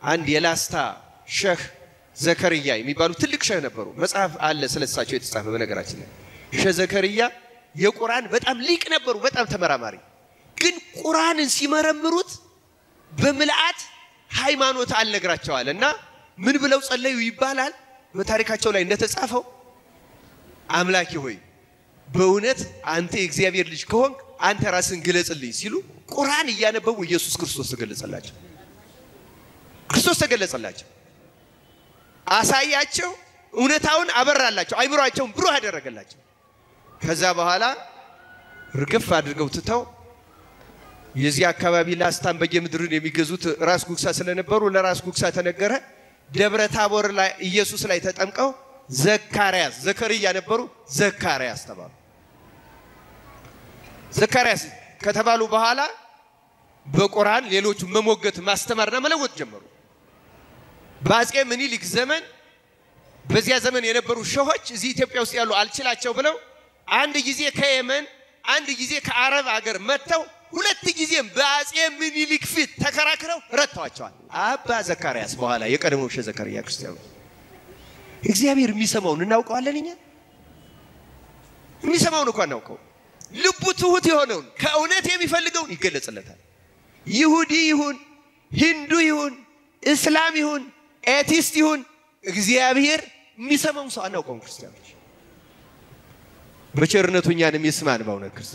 አንድ የላስታ ሸህ ዘከርያ የሚባሉ ትልቅ ሸህ ነበሩ። መጽሐፍ አለ ስለሳቸው የተጻፈ በነገራችን ላይ ሸህ ዘከርያ የቁርአን በጣም ሊቅ ነበሩ፣ በጣም ተመራማሪ። ግን ቁርአንን ሲመረምሩት በምልአት ሃይማኖት አልነግራቸዋል እና ምን ብለው ጸለዩ ይባላል በታሪካቸው ላይ እንደተጻፈው አምላኬ ሆይ በእውነት አንተ የእግዚአብሔር ልጅ ከሆንክ አንተ ራስን ግለጽልኝ ሲሉ ቁርአን እያነበቡ ኢየሱስ ክርስቶስ ተገለጸላቸው። ክርስቶስ ተገለጸላቸው፣ አሳያቸው፣ እውነታውን አበራላቸው፣ አይምሯቸውን ብሩህ አደረገላቸው። ከዛ በኋላ ርግፍ አድርገው ትተው የዚህ አካባቢ ላስታን በየምድርን የሚገዙት ራስ ጉግሳ ስለነበሩ ለራስ ጉግሳ ተነገረ። ደብረ ታቦር ላይ ኢየሱስ ላይ ተጠምቀው ዘካርያስ ዘከርያ ነበሩ፣ ዘካርያስ ተባሉ። ዘካርያስ ከተባሉ በኋላ በቁርአን ሌሎቹ መሞገት ማስተማርና መለወጥ ጀመሩ። በአፄ ምኒልክ ዘመን በዚያ ዘመን የነበሩ ሸሆች እዚህ ኢትዮጵያ ውስጥ ያሉ አልችላቸው ብለው አንድ ጊዜ ከየመን አንድ ጊዜ ከአረብ አገር መጥተው ሁለት ጊዜም በአፄ ምኒልክ ፊት ተከራክረው ረድተዋቸዋል። አባ ዘካርያስ በኋላ የቀድሞው ሸህ ዘከርያ ክርስቲያኑ እግዚአብሔር የሚሰማውን እናውቀዋለን። እኛ የሚሰማውን እኮ እናውቀው። ልቡ ትሁት የሆነውን ከእውነት የሚፈልገውን ይገለጽለታል። ይሁዲ ይሁን ሂንዱ ይሁን እስላም ይሁን ኤቲስት ይሁን እግዚአብሔር የሚሰማውን ሰው አናውቀውም። ክርስቲያኖች በቸርነቱ እኛንም ይስማን በእውነት ክርስቲያን